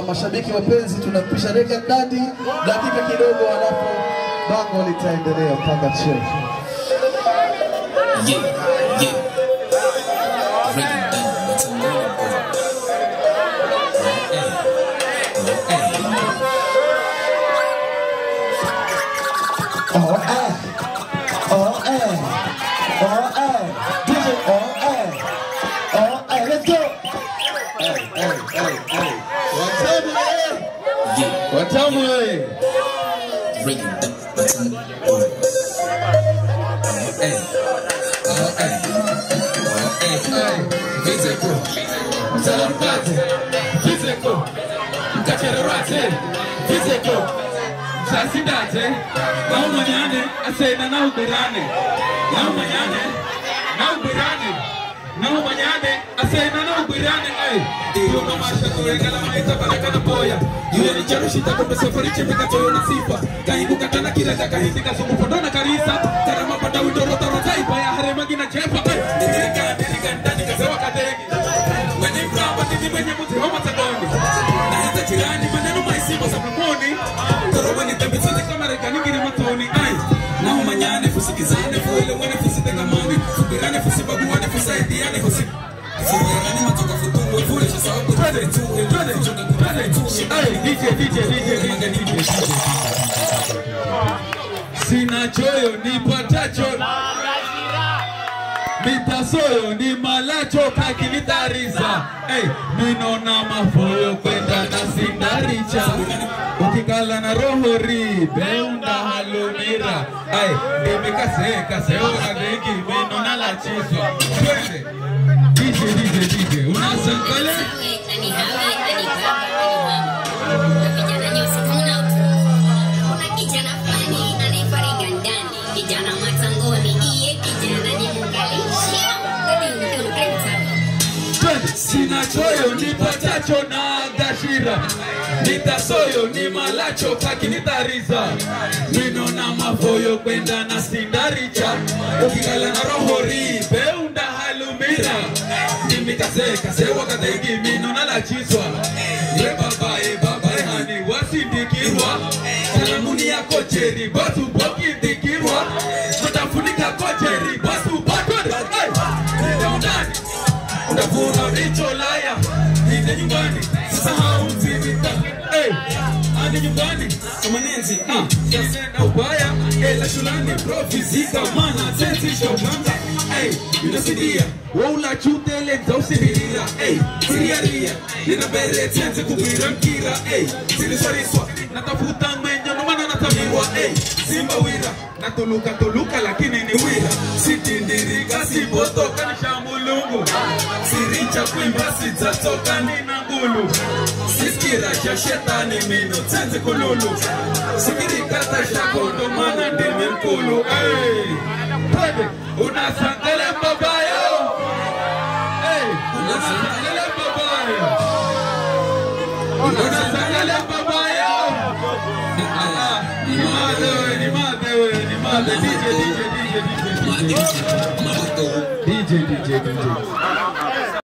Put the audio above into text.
mashabiki wapenzi, tunapisha reka ndani dakika kidogo, halafu bango litaendelea mpaka chini. Yeah, yeah. Break it down, what's a little bit. Hey, hey. Oh, eh. Oh, eh. Oh, eh. DJ, oh, eh. Oh, eh. Let's go. Hey, hey, hey, hey. Watamu, eh. Yeah, Watamu, eh. break it down, what's a little bit. Hey, oh, hey. Oh, hey, hey. Physical. Mtalarukate. Physical. Mkachererate. Physical. Sasindate, naumanyane, asena nauberane, naumanyane, nauberane, naumanyane, asena nauberane, ay. Iyo na masha kuregala maita baraka na boya. Yule ni cherushi takombe safari chemika toyo na sifa. Kaibu katana kireta kahindi kasumu fondona karisa. Karama pata witoro toro taipa ya harema gina chepa. Ndirika, ndirika, ndani kasewa kategi. Mwenye mramba titi mwenye muti homa tagoni. Na hita chirani maneno maisibo sa plumoni. Toroba ni tembe sote kama rekani ngiri matoni. Ay, na umanyane fusikizane fuele mwene fusitengamane. Subirane fusibaguane fusaidiane fusi. Fuwerane matoka futungo fule shi sababu twende tu twende twende tu. Ay, DJ DJ DJ Manga DJ DJ. Sina choyo nipatacho mitasoyo ni malacho kakinitariza hey, minona mafoyo kwenda na sindaricha ukikala na roho ribeunda halumira ay ndimikasekaseukadengi minona lachiswa twende dije dije dije unasankale twende sina choyo nipatacho na gashira nitasoyo ni malacho kakinitariza minona mafoyo kwenda na sindaricha ukikala na roho ribeunda halumira nimikasekasewakadengi minona lachiswa ye baba ye baba ye hani wasindikirwa salamuni yako cheri batu bokindikirwa tutafunika kocheri batu batwende ndani unavuna ulicholaya inde nyumbani sahau mzimita hey. ande nyumbani kamanenzi ah. yasena ubaya ela shulani profizika mana sensishoganga hey. inasidia waula chutele nzausivirira hey. siriaria ninabere tenze kugwira mkira hey. ziliswariswa natafuta mwenye nomana natamirwa hey. simba wira natuluka tuluka lakini ni wira sitindirika sibotoka nishamulungu siricha kwimba sidzatoka nina ngulu siskira sha shetani mino tsenze kululu sikirikata shakondo mana ndimi mkulu hey. Twende. unasangele babayo hey. unasangele babayo unasangele babayo Ah, ni mate we, ni mate we, ni mate. DJ, DJ, DJ, DJ, DJ. DJ, DJ, DJ.